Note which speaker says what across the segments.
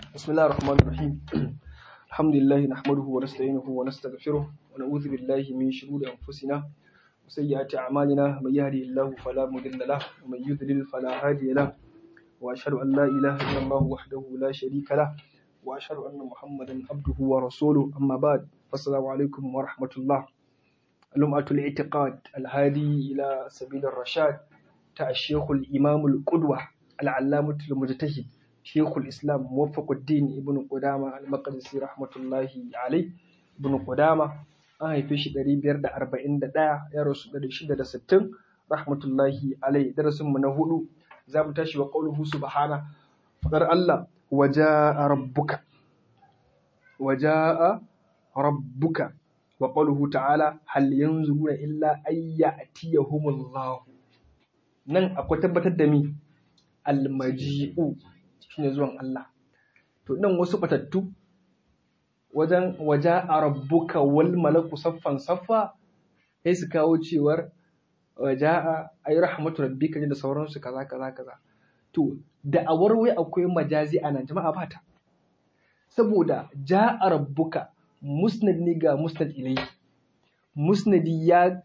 Speaker 1: بسم الله الرحمن الرحيم الحمد لله نحمده ونستعينه ونستغفره ونعوذ بالله من شرور أنفسنا وسيئات أعمالنا من يهده الله فلا مضل له ومن يضلل فلا هادي له وأشهد أن لا إله إلا الله وحده لا شريك له وأشهد أن محمدا عبده ورسوله أما بعد فالسلام عليكم ورحمة الله لمعة الاعتقاد الهادي إلى سبيل الرشاد تاع الشيخ الإمام القدوة العلامة المجتهد شيخ الإسلام موفق الدين ابن قدامة المقدسي رحمة الله عليه ابن قدامة an haife shi ɗari biyar da arba'in da ɗaya ya rasu ɗari shida da sittin rahmatullahi alai darasin mu na hudu za mu tashi wa ƙauluhu subhana faɗar Allah waja'a rabbuka waja'a rabbuka wa ƙauluhu ta'ala hal yanzuruna illa ayya atiyahumullahu nan akwai tabbatar da mi almaji'u shine zuwan Allah to nan wasu batattu wajen waja a rabbuka wal malaku saffan saffa sai su kawo cewar waja a ayi rahmatu rabbika da sauransu kaza kaza kaza to da a warwai akwai majazi a nan jama'a bata saboda ja a rabbuka musnad ne ga musnad ilai musnadi ya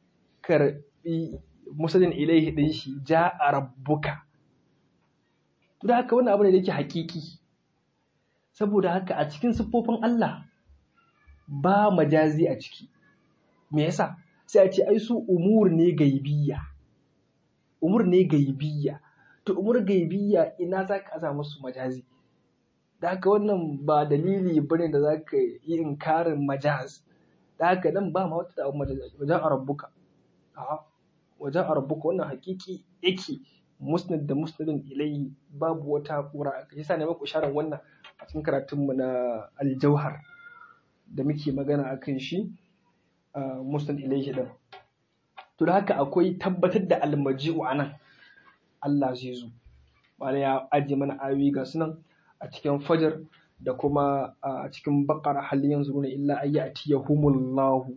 Speaker 1: karbi musnadin ilaihi din shi ja a rabbuka to da haka wannan abu ne da yake hakiki saboda haka a cikin siffofin Allah ba majazi a ciki me yasa sai a ce ai su umur ne gaibiyya umur ne gaibiyya to umur gaibiyya ina za ka aza musu majazi da haka wannan ba dalili bane da za ka yi inkarin majaz da haka nan ba ma wata da majazi wajen a rabbuka a'a wajen a rabbuka wannan hakiki yake musnad da musnadin ilayhi babu wata kura yasa ne maku isharar wannan a cikin karatunmu na aljauhar da muke magana a kan shi musnad ilayhi din to da haka akwai tabbatar da almaji'u a nan Allah zai zo wala ya ajiye mana ayoyi ga sunan a cikin fajar da kuma a cikin bakara hal yanzu na illa ayya atiyahumullahu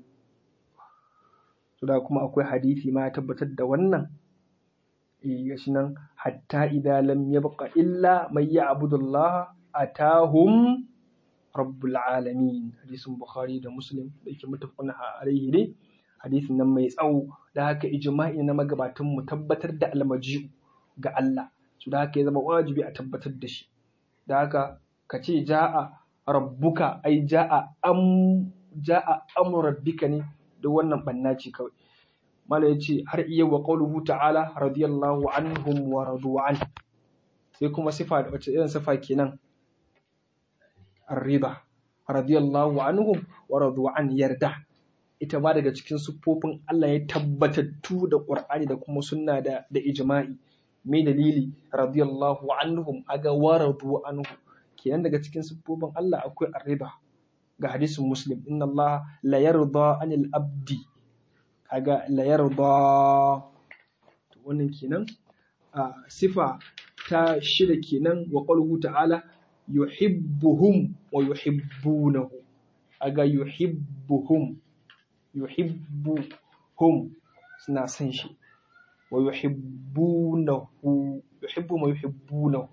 Speaker 1: to da kuma akwai hadisi ma ya tabbatar da wannan gashi nan hatta idza lam yabqa illa man ya'budullah atahum rabbul alamin hadisin bukhari da muslim da yake mutafaqun alaihi ne hadisin nan mai tsawo da haka ijma'i na magabatan mu tabbatar da almaji'u ga Allah su da haka ya zama wajibi a tabbatar da shi da haka ka ce ja'a rabbuka ai ja'a am ja'a amru rabbika ne da wannan banna ce kawai mala yace har iya wa qauluhu ta'ala radiyallahu anhum wa radu an sai kuma sifa da wace irin sifa kenan arriba radiyallahu anhum wa radu an yarda ita ma daga cikin siffofin Allah ya tabbatattu da Qur'ani da kuma sunna da da ijma'i mai dalili radiyallahu anhum aga wa radu anhu kenan daga cikin siffofin Allah akwai arriba ga hadisin muslim inna Allah la yarda anil abdi kaga la yarda to wannan kenan a sifa ta shida kenan wa qawluhu ta'ala yuhibbuhum wa yuhibbunahu aga yuhibbuhum yuhibbuhum suna son shi wa yuhibbunahu yuhibbu ma yuhibbunahu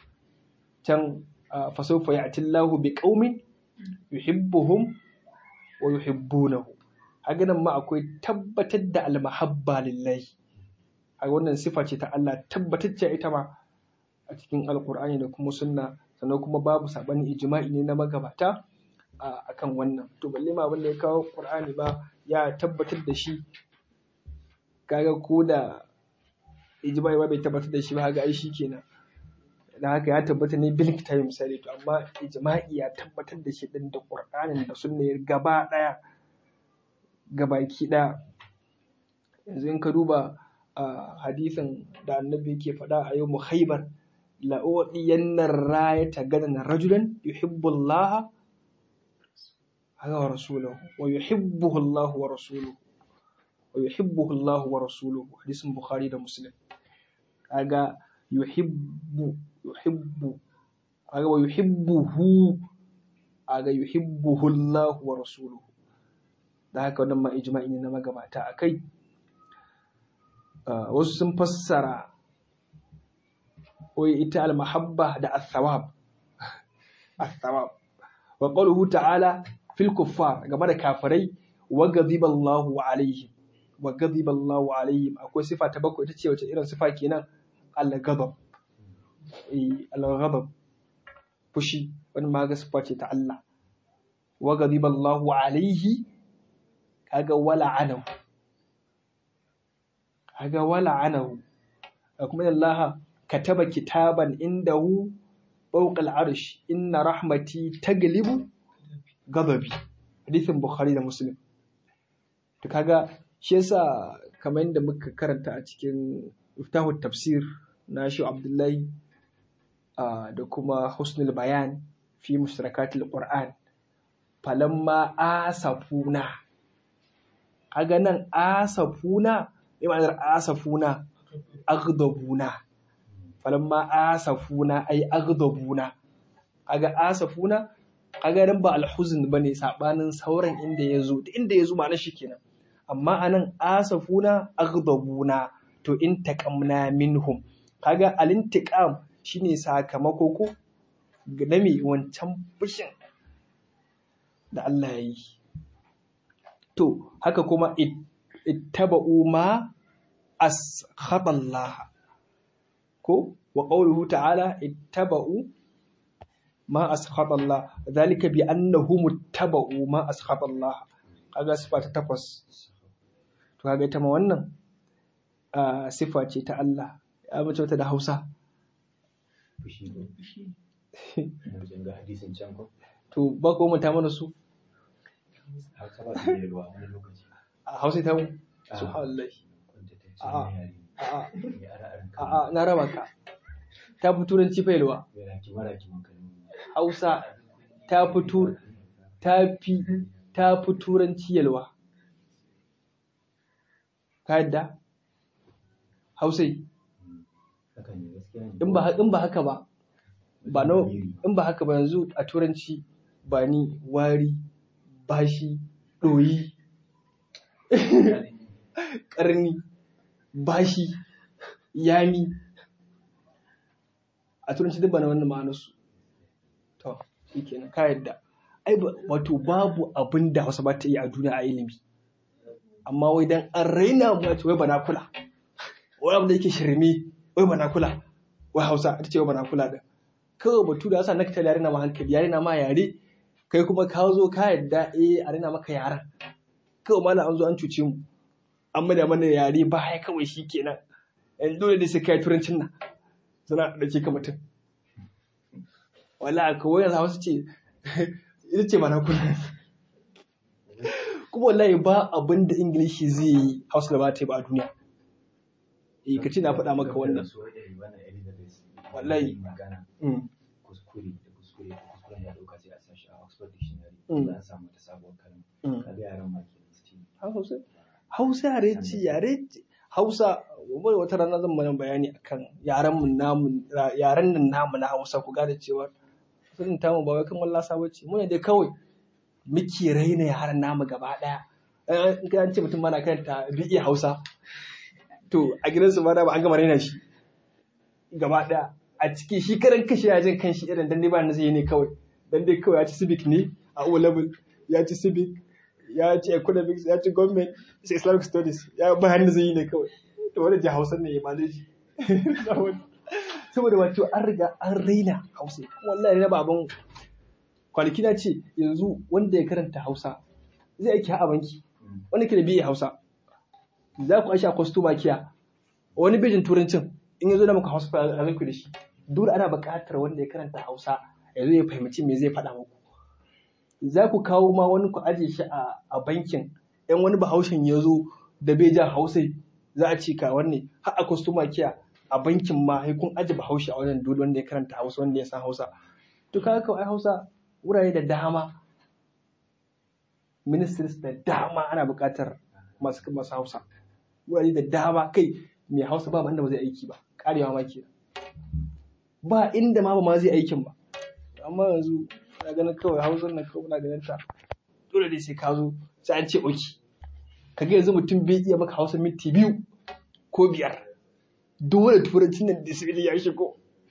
Speaker 1: can fa sawfa ya'ti Allahu biqaumin yuhibbuhum wa yuhibbunahu haga nan ma akwai tabbatar da almahabba lillahi a wannan sifa ce ta Allah tabbatacce ita ma a cikin alkur'ani da kuma sunna sannan kuma babu sabani ijma'i ne na magabata a kan wannan to balle ma abin da ya kawo qur'ani ba ya tabbatar da shi kaga ko da ijma'i ba bai tabbatar da shi ba haga ai shi kenan da haka ya tabbata ne bil kitabi misali to amma ijma'i ya tabbatar da shi din da qur'anin da sunna gaba daya gabaki ɗaya yanzu in ka duba a hadisin da annabi yake faɗa a yau muhaibar la'uɗiyannar raya ta gadan rajulan yuhibbu Allah wa rasuluhu wa yuhibbuhu Allah wa rasuluhu wa yuhibbuhu Allah wa rasuluhu hadisin Bukhari da Muslim kaga yuhibbu yuhibbu kaga wa yuhibbuhu kaga yuhibbuhu Allah wa rasuluhu da haka wannan ma ijma'i ne na magabata a kai wasu sun fassara wai ita almahabba da athawab الثواب وقوله تعالى في الكفار game da kafirai wa ghadiba Allahu alaihim wa ghadiba Allahu alaihim akwai sifa ta bakwai ita ce wace irin sifa kenan al-ghadab eh al-ghadab fushi wani ma ga sifa ce ta Allah wa ghadiba Allahu alaihi kaga wala anahu kaga wala anahu kuma Allah kataba kitaban indahu fawqa al-arsh inna rahmati taglibu ghadabi hadithin bukhari da muslim to kaga shi yasa kamar yadda muka karanta a cikin iftahu tafsir na shi abdullahi da kuma husnul bayan fi mustarakatil qur'an falamma asafuna kaga nan asafuna me ma'anar asafuna aghdabuna falamma asafuna ay aghdabuna kaga asafuna kaga nan ba alhuzn bane sabanin sauran inda yazo inda yazo ma'anar shi kenan amma anan asafuna aghdabuna to in taqamna minhum kaga alintiqam shine sakamako ko na me wancan fushin da Allah ya yi to haka kuma ittaba'u ma askhatallaha ko wa qawluhu ta'ala ittaba'u ma askhatallah zalika bi annahum ittaba'u ma askhatallah kaga sifa ta takwas to kaga ita ma wannan sifa ce ta Allah ya mace wata da Hausa to ba ko mun ta mana su a Hausa ta mu subhanallah a'a na raba ka ta fi turanci failwa hausa ta fi ta fi ta fi turanci yalwa ka yadda hausai in ba in ba haka ba ba no in ba haka ba yanzu a turanci ba ni wari bashi ɗoyi ƙarni bashi yami a turanci duk bana wannan ma'anarsu to shi kenan ka yadda ai wato babu abin da hausa ba ta yi a duniya a ilimi amma wai dan an raina mu ce wai bana kula wai abin da yake shirme wai bana kula wai hausa ita ce wai bana kula da kawai batu da yasa na ta yare na ma hankali yare na ma yare kai kuma ka zo ka yadda eh a raina maka yaran kawai malam an zo an cuce mu an da mana yare ba ya kawai shi kenan yanzu dole da sai kai turancin nan suna da ke ka mutum wala kawai yanzu hausa ce ita ce mana kuna kuma wallahi ba abin da ingilishi zai yi hausa da ba ta yi ba a duniya eh ka ce na faɗa maka wannan wallahi
Speaker 2: kuskure da kuskure da kuskuren ya dauka sai a sashi a Oxford Dictionary za a samu ta sabuwar kalma kaga yaran ma ke
Speaker 1: Hausa Hausa yare ce yare ce Hausa wani wata rana zan mana bayani akan yaren mu namu yaren nan namu na Hausa ku gane cewa sun ta mu ba wai kan wallasa bace mu ne dai kawai muke raina yaren namu gaba daya in ka ce mutum mana kanta bi'i Hausa to a gidansu ma da ba an gama raina shi gaba daya a ciki shi karan kashe ya jin kanshi irin dan dai ba na zai ne kawai dan dai kawai ya ci civic ne a O level ya ci civic ya ci economics ya ci government sai islamic studies ya ba hannu zai yi ne kawai to wani ji hausa ne ya maleji saboda wato an riga an raina hausa wallahi na baban kwanaki na ce yanzu wanda ya karanta hausa zai aiki a banki wanda ke da biye hausa za ku aisha kwastoma kiya wani bejin turancin in ya zo da muka hausa fa a da shi dole ana buƙatar wanda ya karanta hausa ya zo ya fahimci me zai faɗa muku za ku kawo ma wani ku aje shi a bankin yan wani bahaushen ya zo da bai ja hausai za a ci ka wanne har a kwastoma kiya a bankin ma sai kun aje bahaushe a wannan dole wanda ya karanta hausa wanda ya san hausa to kaga kawai hausa wurare da dama ministries da dama ana buƙatar masu masu hausa wurare da dama kai mai hausa ba wanda ba zai aiki ba karewa ma kenan ba inda ma ba ma zai aikin ba amma yanzu na ganin kawai hausar nan kawai na ganin ta dole dai sai ka zo sai an ce oki kaga yanzu mutum bai iya maka hausa minti biyu ko biyar dole turancin nan da sai ya shigo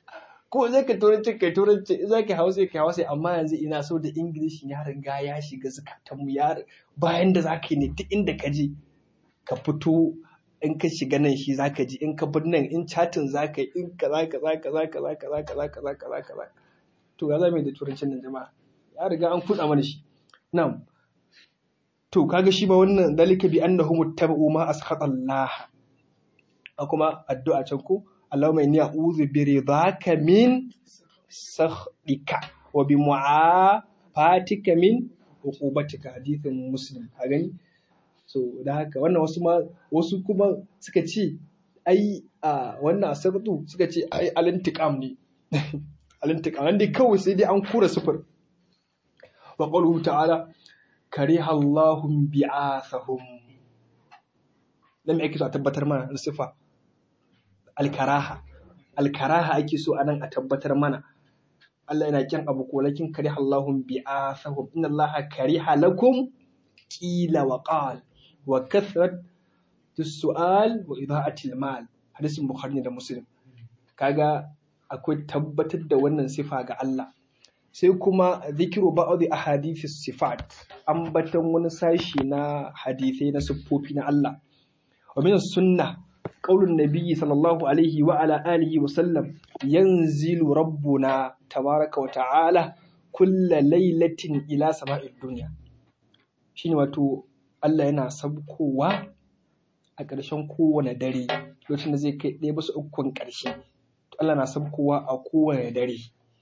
Speaker 1: ko zai ka turanci kai turanci za ka hausa kai hausa amma yanzu ina so da ingilishi ya riga ya shiga zukatan mu ya bayan da zaka yi ne duk inda ka je ka fito in ka shiga nan shi zaka ji in ka bar nan in chatin zaka yi in kaza kaza kaza kaza kaza kaza kaza kaza kaza to ga zamu da turancin nan jama'a ya riga an kuɗa mana shi na'am to kaga shi ba wannan dalika bi annahum muttaba'u ma askhata Allah a kuma addu'a can ko Allahumma inni a'udhu bi ridaka min sakhdika wa bi mu'afatika min uqubatika hadithin muslim ka gani so da haka wannan wasu ma wasu kuma suka ce ai a wannan asabtu suka ce ai alintiqam ne alintiqam nan dai kawai sai dai an kura sufur wa qawluhu ta'ala kariha Allahum bi'athahum lam yake so a tabbatar mana da sifa alkaraha alkaraha ake so anan a tabbatar mana Allah yana kyan abu ko lakin kariha Allahum bi'athahum inna Allah kariha lakum qila wa qal wa kathrat su'al wa ida'atil mal hadisin bukhari da muslim kaga akwai tabbatar da wannan sifa ga Allah sai kuma zikiru ba'adhi ahadithi sifat ambatan wani sashi na hadisai na siffofi na Allah wa min sunna qaulun nabiyyi sallallahu alaihi wa ala alihi wa sallam yanzilu rabbuna tabaraka wa ta'ala kulla lailatin ila sama'id dunya shine wato Allah yana sabkowa a ƙarshen kowane dare lokacin da zai kai ɗaya basu ukun ƙarshe to Allah na sabkowa a kowane dare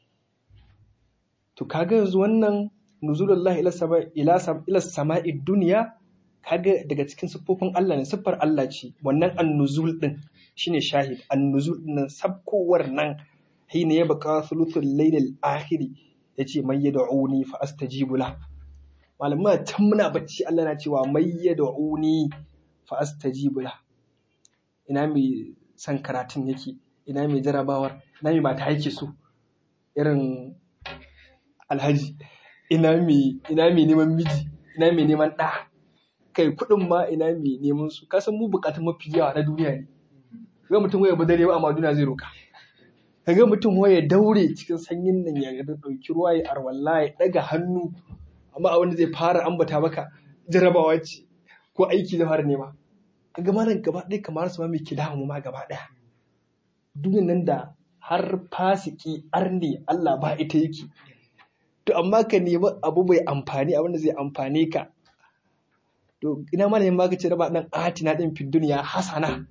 Speaker 1: to kaga yanzu wannan nuzulullahi ila sama ila ila sama'i dunya kaga daga cikin siffofin Allah ne siffar Allah ce wannan annuzul din shine shahid annuzul din sabkowar nan hina ya baka thuluthul laylil akhiri yace may yad'uni fa astajibu la malamma can muna bacci Allah na cewa may yad'uni fa astajibu la ina mai san karatun yake ina mai jarabawar ina mai mata yake so irin alhaji ina mai ina mai neman miji ina mai neman ɗa kai kuɗin ma ina mai neman su ka san mu bukatun mafi yawa na duniya ne ga mutum waya ba dare ba amma duniya zai roka kaga mutum waya daure cikin sanyin nan ya ga dauki ruwa ya arwalla ya daga hannu amma a wanda zai fara ambata maka jarabawa ce ko aiki da fara nema kaga malam gaba ɗaya kamar su ma mai kida mu ma gaba ɗaya duniyan nan da har fasiki arne Allah ba ita yake to amma ka nemi abu mai amfani abinda zai amfane ka to ina ma neman ka ce raba dan atina din fi duniya hasana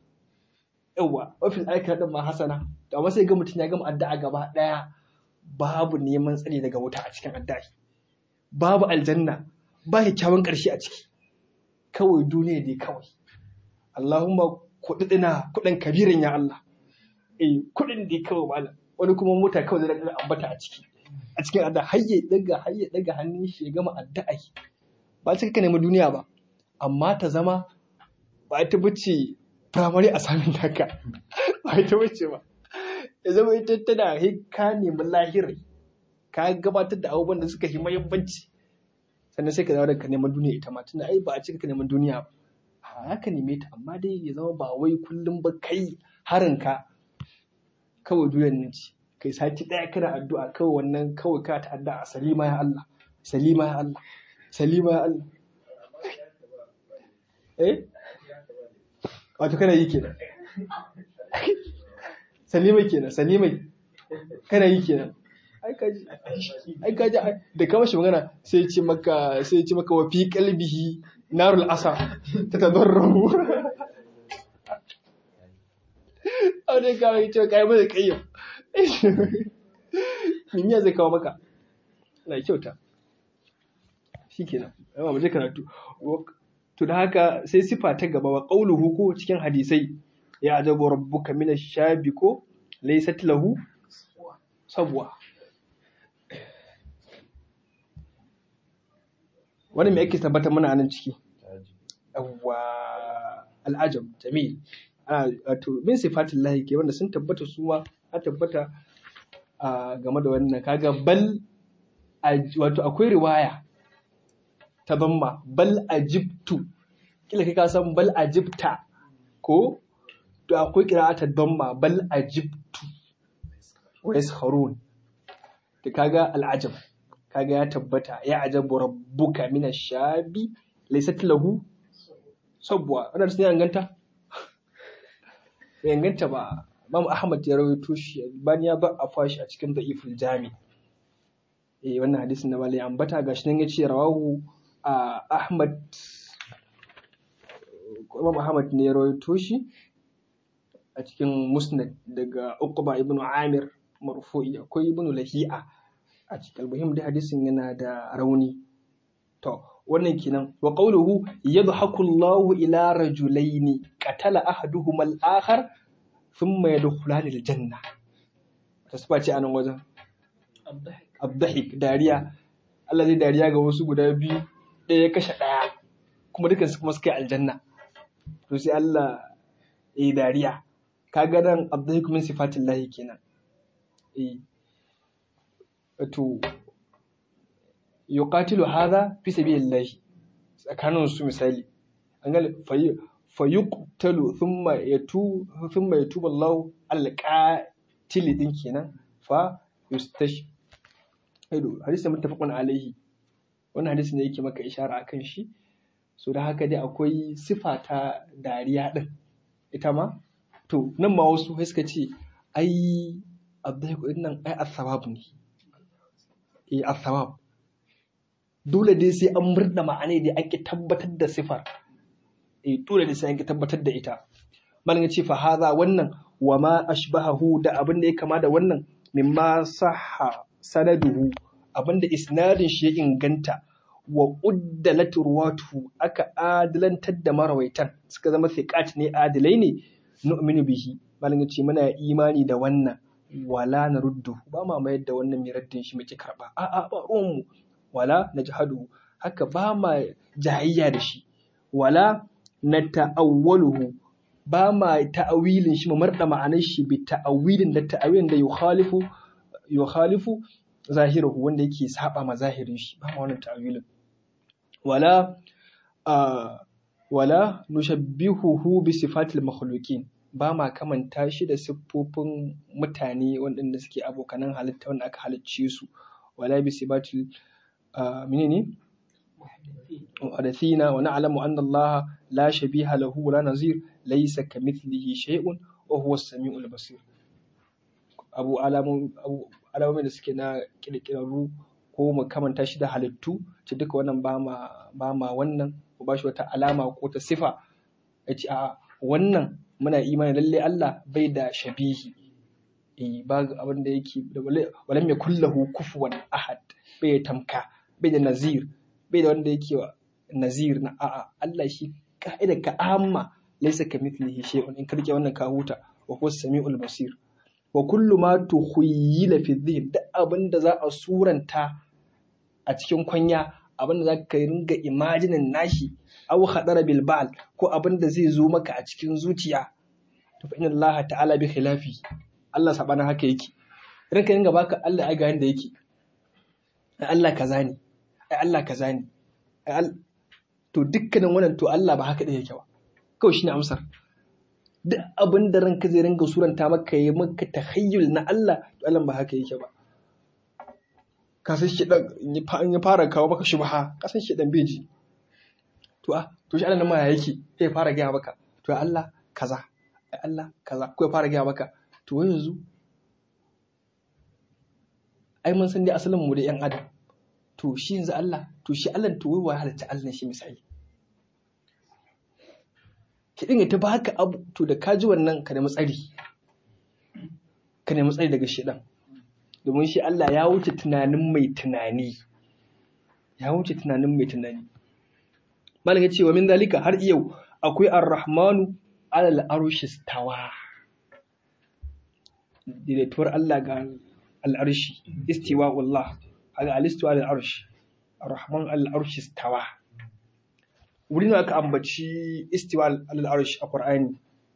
Speaker 1: yawa wa fil akhirati din ma hasana to amma sai ga mutum ya gama addu'a gaba daya babu neman tsari daga wuta a cikin addu'a babu aljanna ba kyakkyawan karshe a ciki kawai duniya dai kawai Allahumma kudina kudin kabirin ya Allah eh kudin dai kawai malam wani kuma mota kawai zai daga ambata a ciki a cikin adda hayye daga hayye daga hannun shi ya gama addu'a ba cika ka nemi duniya ba amma ta zama ba ta bace primary assignment haka ba ta bace ba ya zama ita tana ka nemi lahirai ka gabatar da abubuwan da suka yi mahimmanci sannan sai ka dawo da ka neman duniya ita ma tunda ai ba a cika ka neman duniya ba haka neme ta amma dai ya zama ba wai kullum ba kai harinka kawai duniyar nan ce kai sati ɗaya kana addu'a kawai wannan kawai ka ta addu'a salima ya Allah salima ya Allah salima ya Allah eh wato kana yi kenan salimai kenan salimai kana yi kenan ai kaji ai kaji da kama shi magana sai ce maka sai ce maka wa fi qalbihi narul asa ta tadarru a dai kawai ce kai mai kayyam min ya zai kawo maka na kyauta shi kenan yawa mu je karatu to da haka sai sifa ta gaba wa qauluhu ko cikin hadisai ya ajabu rabbuka min ash-shabi ko laysat lahu sabwa wani mai ake tabbata mana nan ciki yawwa al'ajab jamil ana wato min sifatin lahi ke wanda sun tabbata su ma a tabbata a game da wannan kaga bal wato akwai riwaya ta bamma bal ajibtu kila kai ka san bal ajibta ko to akwai qira'atul bamma bal ajibtu wa yaskharun to kaga al'ajab kaga ya tabbata ya ajabu rabbuka min ash-shabi laysat lahu sabwa wannan sun inganta bai inganta ba Imam Ahmad ya rawaito shi bani ya ba a fashi a cikin da'iful jami eh wannan hadisin da malai ambata gashi nan yace rawahu Ahmad Imam Ahmad ne ya rawaito shi a cikin Musnad daga Uqba ibn Amir marfu'i akwai ibn Lahi'a a cikin almuhim da hadisin yana da rauni to wannan kenan wa qawluhu yadhaku Allahu ila rajulaini qatala ahaduhuma al-akhar thumma yadkhulani al-janna tasba ce anan wajen abdahik dariya Allah zai dariya ga wasu guda biyu ɗaya ya kashe ɗaya kuma dukan su kuma suka yi aljanna to sai Allah ya yi dariya kaga nan abdahik min sifatin lahi kenan eh wato yuqatilu hadha fi sabilillahi tsakanin su misali an ga fayuqtalu thumma yatu thumma yatubu Allah al-qatil din kenan fa yustash aido hadisi muttafaqun alaihi wannan hadisi ne yake maka ishara akan shi so da haka dai akwai sifa ta dariya din ita ma to nan ma wasu sai suka ce ai abdai nan ai asbab ne eh asbab dole dai sai an murda ma'anai da ake tabbatar da sifar eh dole dai sai an tabbatar da ita malam ya ce fa hadha wannan wa ma ashbahahu da abin da ya kama da wannan mimma sahha sanaduhu abinda isnadin shi ya inganta wa uddalat ruwatuhu aka adalantar da marawaitan suka zama thiqat ne adilai ne nu'minu bihi malam ya ce muna imani da wannan wala na ruddu ba ma mayar da wannan mai raddin shi muke karba a a ba ruwan mu wala na jihadu haka ba ma jahiyya da shi wala na ta'awwaluhu ba ma ta'awilin shi mu marda ma'anar shi bi ta'awilin da ta'awilin da yukhalifu yukhalifu zahirahu wanda yake saba ma zahirin shi ba ma wannan ta'awilin wala wala nushabbihuhu bi sifatil makhluqin ba ma kamanta shi da siffofin mutane waɗanda suke abokanan halitta wanda aka halicce su wala bi sifatil menene muhadathina wa na'lamu anna Allah la shabiha lahu wa la nazir laysa kamithlihi shay'un wa huwa as-sami'ul basir abu alamomin da suke na kirkirarru ko mu kamanta shi da halittu ce duka wannan ba ma wannan ko ba shi wata alama ko ta sifa ya ce a wannan muna imani lalle Allah bai da shabihi eh ba abin da yake walam ya kullahu kufuwan ahad bai da tamka bai da nazir bai da wanda yake nazir na a'a Allah shi ka'ida ka amma laysa kamithlihi shay'un in karke wannan ka huta wa huwa samiul basir wa kullu ma tukhayyila fi dhihn duk abin da za a suranta a cikin kwanya abin da za ka ringa imajinin nashi aw khadara bil ba'al ko abin da zai zo maka a cikin zuciya to fa inna Allah ta'ala bi khilafi Allah sabana haka yake ranka ringa baka Allah ai ga yanda yake ai Allah kaza ne ai Allah kaza ne ai to dukkanin wannan to Allah ba haka da yake ba kawai shine amsar duk abin da ranka zai ringa suranta maka yi maka tahayyul na Allah to Allah ba haka yake ba ka san shi dan in ya fara kawo maka shubha ka san shi dan beji to a to shi Allah nan ma yake sai fara gaya maka to ya Allah kaza ai Allah kaza ko ya fara gaya maka to yanzu ai mun san dai asalin mu da yan adam to shi yanzu Allah to shi Allah to wai wa halatta Allah shi misali ki dinga ta baka abu to da ka ji wannan ka nemi tsari ka nemi tsari daga shedan domin shi Allah ya wuce tunanin mai tunani ya wuce tunanin mai tunani malam ya ce wa min dalika har yau akwai ar-rahmanu alal arshi stawa daidaituwar Allah ga al'arshi istiwa wallah haka alistuwa al'arshi ar-rahman al'arshi stawa wurin da aka ambaci istiwa al'arshi a Qur'ani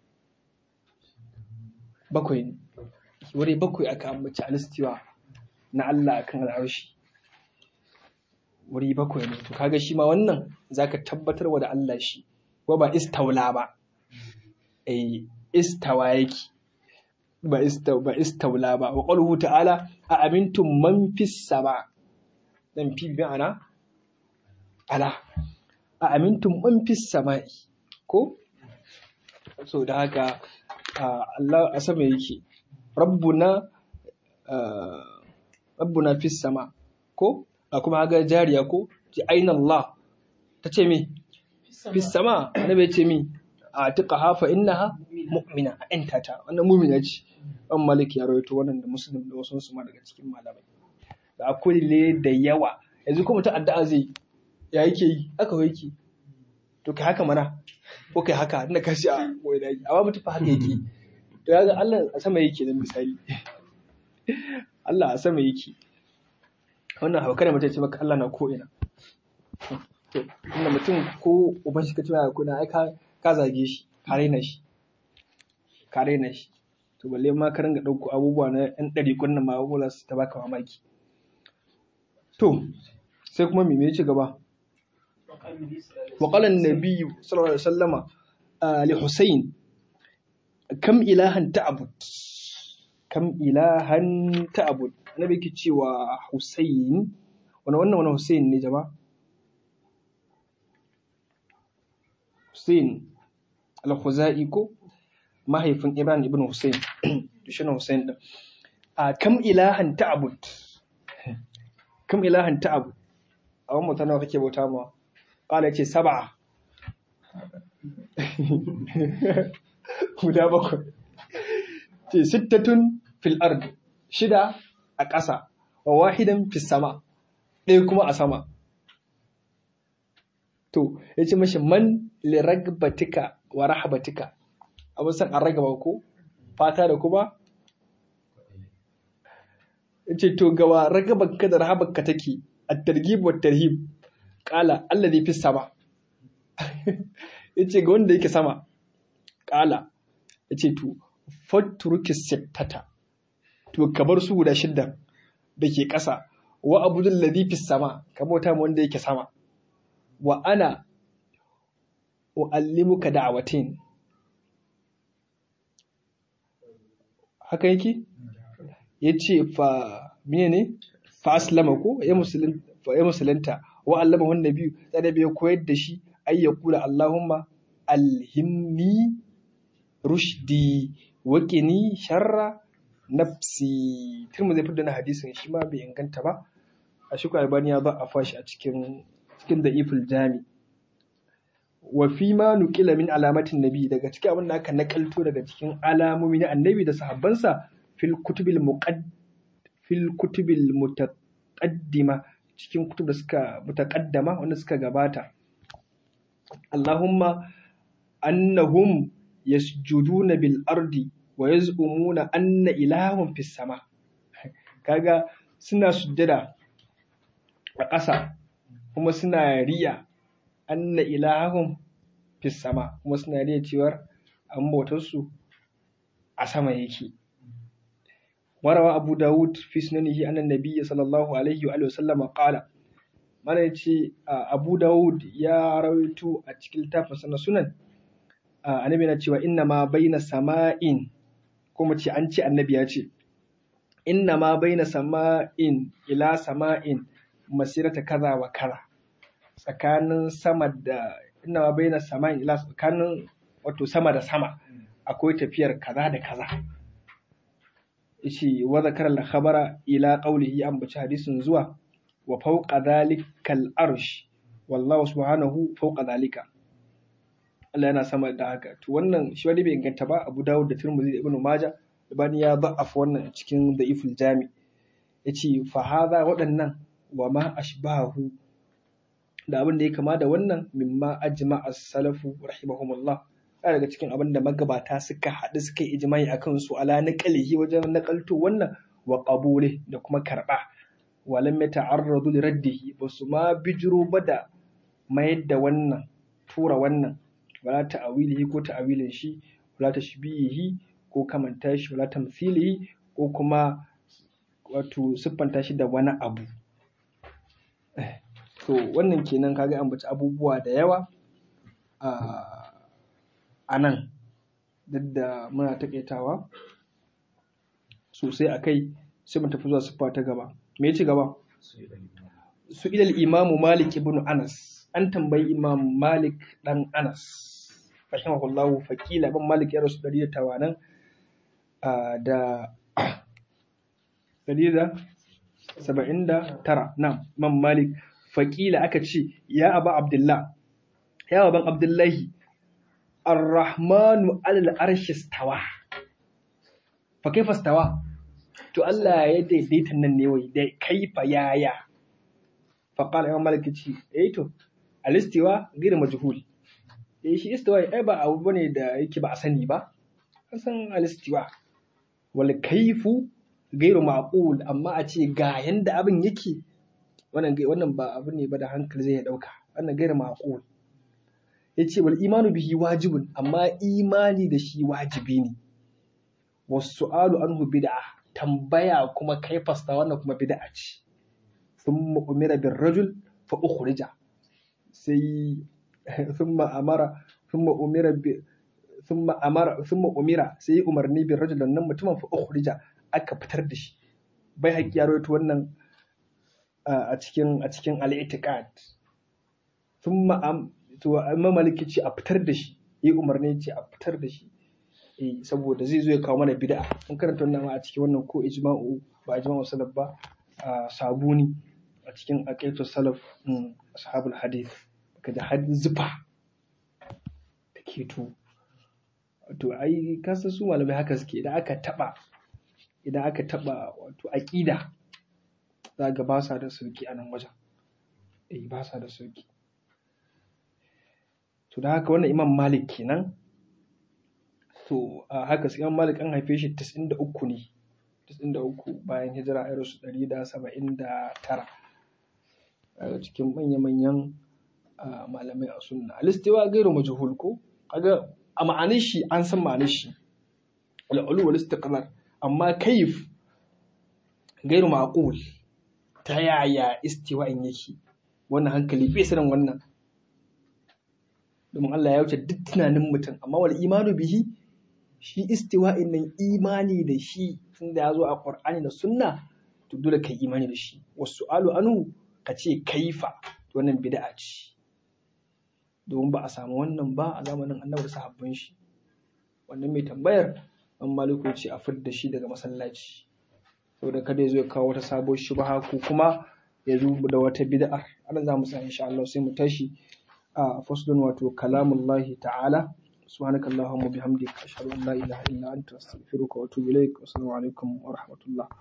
Speaker 1: bakwai ne wuri bakwai aka ambaci alistiwa na Allah akan al'arshi wuri bakwai ne to kaga shi ma wannan zaka tabbatar wa da Allah shi ko ba istawla ba eh istawa yake ba istaula ba wa qawluhu ta'ala a amintum man fis sama dan fi bi ana ala a amintum man fis sama'i ko so da haka Allah a sama yake rabbuna rabbuna fis sama ko a kuma ga jariya ko ji aina Allah ta ce mi fis sama annabi ya ce mi a tuka hafa innaha mu'mina a yanta ta wannan mu'mina ce an maliki ya rawaito wannan da muslim da wasu su ma daga cikin malamai da akwai le da yawa yanzu kuma ta addu'a zai ya yake yi aka yake to kai haka mana ko kai haka inda ka shi a wai da amma mutum fa haka yake to ya ga Allah a sama yake da misali Allah a sama yake wannan hauka da mutum ce maka Allah na ko ina to inda mutum ko uban shi ka ce ko ina ai ka ka zage shi ka raina shi ka raina shi to balle ma ka ringa ɗauko abubuwa na yan ɗari kunnan ma abubuwa su ta baka mamaki to sai kuma me ya ci gaba wa qala an-nabiy sallallahu alaihi wasallama li Husayn kam ilahan ta'bud kam ilahan ta'bud annabi yake cewa Husayn wannan wannan wannan Husayn ne jama'a Husayn al-Khuzai ko mahaifin Ibrahim ibn Hussein shi ne Hussein din a kam ilahan ta'bud kam ilahan ta'bud a wannan mutane kake bauta ma qala yace sab'a guda bakwai ce sittatun fil ard shida a ƙasa wa wahidan fis sama ɗaya kuma a sama to yace mashi man liragbatika wa rahabatika abin san an ragaba ko fata da kuma ce to gawa ragabanka da rahabanka take a targhib wa tarhib qala alladhi fi sama yace ga wanda yake sama qala yace to fatruki sittata to ka bar su guda shidda da ke ƙasa wa abudul ladhi fi sama ka bauta ma wanda yake sama wa ana u'allimuka da'awatin haka yake yace fa mene ne fa aslama ko ya musulun fa ya musulunta wa allama wan nabi da bai koyar da shi ay yaqula allahumma alhimni rushdi wa qini sharra nafsi turmu zai fidda na hadisin shi ma bai inganta ba a shi albani ya ba a fashi a cikin cikin da'iful jami wa fi ma nuqila min alamatin nabi daga cikin abin da aka nakalto daga cikin alamomi na annabi da sahabbansa fil kutubil muqadd fil kutubil mutaqaddima cikin kutub da suka mutaqaddama wanda suka gabata Allahumma annahum yasjuduna bil ardi wa yaz'umuna anna ilahum fis sama kaga suna sujjada a ƙasa kuma suna riya anna ilahum fis sama kuma suna riya cewar an bautar su a sama yake warawa abu dawud fi sunanihi annan nabiyyi sallallahu alaihi wa sallama qala mana yace abu dawud ya rawaito a cikin littafin na sunan annabi na cewa inna ma baina sama'in kuma ce an ce annabi ya ce inna ma baina sama'in ila sama'in masirata kaza wa kaza tsakanin sama da inna ma baina sama'in ila tsakanin wato sama da sama akwai tafiyar kaza da kaza yace wa zakara al-khabara ila qawlihi an bace hadisin zuwa wa fawqa dhalikal arsh wallahu subhanahu fawqa dhalika Allah yana sama da haka to wannan shi wani bai inganta ba Abu Dawud da Tirmidhi da Ibn Majah Ibani ya da'af wannan cikin Da'iful Jami yace fa hadha waɗannan wa ma ashbahu da abin da ya kama da wannan mimma ajma as-salafu rahimahumullah daga cikin abin da magabata suka haɗu suka yi ijma'i akan su ala naqalihi wajen nakalto wannan wa qabuli da kuma karba walam yata'arradu li raddihi basu ma bijiro ba da mayar da wannan tura wannan wala ta'awilihi ko ta'awilin shi wala tashbihihi ko kamanta shi wala tamthilihi ko kuma wato siffanta shi da wani abu to wannan kenan kaga an baci abubuwa da yawa a nan duk da muna taƙaitawa sosai a kai sai mu tafi zuwa siffa ta gaba me ya ci gaba
Speaker 2: su yi ɗan
Speaker 1: su ilal imamu malik ibn anas an tambayi imam malik dan anas rahimahullahu faqila ibn malik ya rasu 180 da 179 na imam malik faqila aka ce ya aba abdullah ya baban abdullahi ar-rahmanu alal arshi stawa fa kaifa stawa to Allah ya daidaita nan ne wai da kaifa yaya faƙala imam malik ce eh to alistiwa gina majhul eh shi istiwa ai ba abu bane da yake ba a sani ba an san alistiwa wal kaifu gairu maqul amma a ce ga yanda abin yake wannan wannan ba abu ne ba da hankali zai dauka wannan gairu maqul yace wal imanu bihi wajibun amma imani da shi wajibi ne wasu'alu anhu bid'ah tambaya kuma kaifasta wannan kuma bid'a ce ثم أمر بالرجل فأخرج سي ثم أمر ثم أمر ب ثم أمر ثم أمر سي أمرني بالرجل nan mutumin fa ukhrija aka fitar da shi bai haƙi ya rawaito wannan a cikin a cikin al-i'tiqad thumma am to amma maliki ce a fitar da shi yi umarni ce a fitar da shi eh saboda zai zo ya kawo mana bid'a mun karanta wannan a cikin wannan ko ijma'u ba ijma'u salaf ba sabuni a cikin aƙaitu salaf ashabul hadith ka da hadin zufa da ke to to ai kasa su malamai haka suke idan aka taba idan aka taba wato aqida za ga ba sa da sauki a nan wajen eh ba sa da sauki to da haka wannan imam malik kenan to a haka sai imam malik an haife shi 93 ne 93 bayan hijira a rasu 179 a cikin manya-manyan malamai a sunna alistewa gairu majhul ko kaga a ma'anin shi an san ma'anin shi al'ulu wal istiqrar amma kaif gairu maqul ta yaya istiwa'in yake wannan hankali bai sanin wannan domin Allah ya wuce duk tunanin mutum amma wal imanu bihi shi istiwa'in nan imani da shi tunda ya zo a Qur'ani da sunna to dole kai imani da shi wasu alu anhu ka ce kaifa wannan bid'a ce domin ba a samu wannan ba a zamanin annabi da sahabban shi wannan mai tambayar an maliku ce a fidda shi daga masallaci saboda kada ya zo ya kawo wata sabon shubha ko kuma ya zo da wata bid'ar ana za mu sa insha Allah sai mu tashi a faslun wato kalamullahi ta'ala سبحانك اللهم وبحمدك أشهد أن لا إله إلا أنت أستغفرك وأتوب إليك والسلام عليكم ورحمة الله